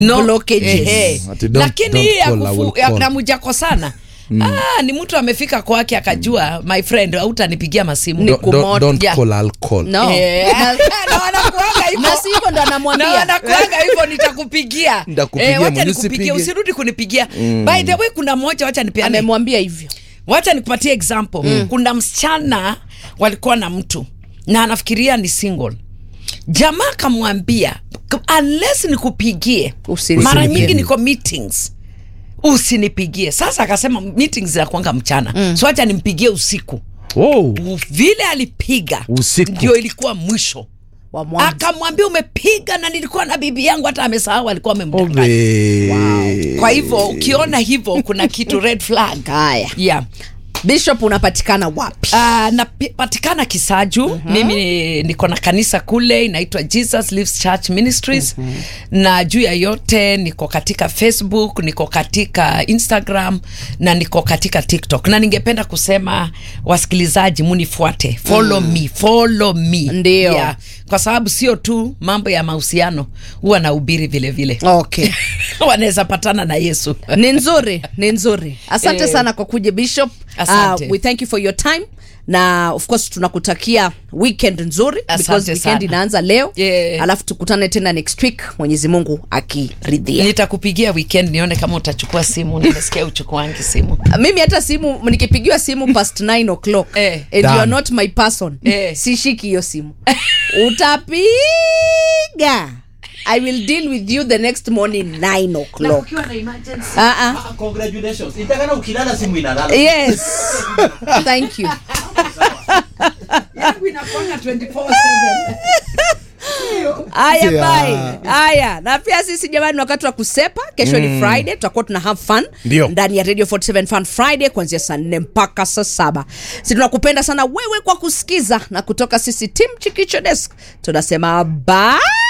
no. Blockages. Ehe. Ati don't- lakini don't hii ya call, I will kufu- ya call. namujakosana ah, ni mtu amefika kwake akajua my friend hautanipigia masimu Ni Don't- don't, kumoto. don't Yeah. call alcohol. no Eh, na wanakuanga hivyo. na si hivyo ndo na anamwambia wanakuanga hivyo nitakupigia Nitakupigia, wacha mwenye nikupigie usipige. usirudi kunipigia by the way kuna moja wacha nipeane amemwambia hivyo wacha nikupatie example mm. kuna msichana walikuwa na mtu na anafikiria ni single jamaa akamwambia "K- unless nikupigie Usinipigie. mara nyingi niko meetings usinipigie sasa akasema meetings zinakwanga mchana mm. so wacha nimpigie usiku Wow. vile alipiga Usiku. ndio ilikuwa mwisho wa mwanzo akamwambia umepiga na nilikuwa na bibi yangu hata amesahau alikuwa amemdanganya Obe. kwa hivyo ukiona hivyo kuna kitu red flag haya yeah. bishop unapatikana wapi Uh, napatikana Kisaju. uh-huh. Mimi ni- niko na kanisa kule inaitwa Jesus Lives Church Ministries uh-huh. na juu ya yote niko katika Facebook, niko katika Instagram na niko katika TikTok, na ningependa kusema wasikilizaji, munifuate, follow me, follow me. Ndio. yeah. Kwa sababu sio tu mambo ya mahusiano, huwa nahubiri vile vile okay wanaweza patana na Yesu. ni nzuri ni nzuri asante Eh. sana kwa kuja bishop Asante. we thank you for your time na of course tunakutakia weekend nzuri Asante because weekend sana. inaanza leo Yeah. alafu tukutane tena next week mwenyezi mungu akiridhia Nitakupigia weekend nione kama utachukua simu. Nimesikia uchukuangi simu. mimi hata simu nikipigiwa simu past 9 o'clock Eh. and you Done. are not my person Eh. sishiki hiyo simu utapiga i will deal with you the next morning 9 o'clock Ah, ah. congratulations itakana ukilala simu inalala yes thank you yangu inakwanga 24/7. haya Yeah. bye haya na pia sisi jamani ni wakati wa kusepa kesho ni friday tutakuwa tuna have fun Ndio. ndani ya radio 47 fun friday kuanzia saa nne mpaka saa saba si tunakupenda sana wewe kwa kusikiza na kutoka sisi tim chikicho desk tunasema bye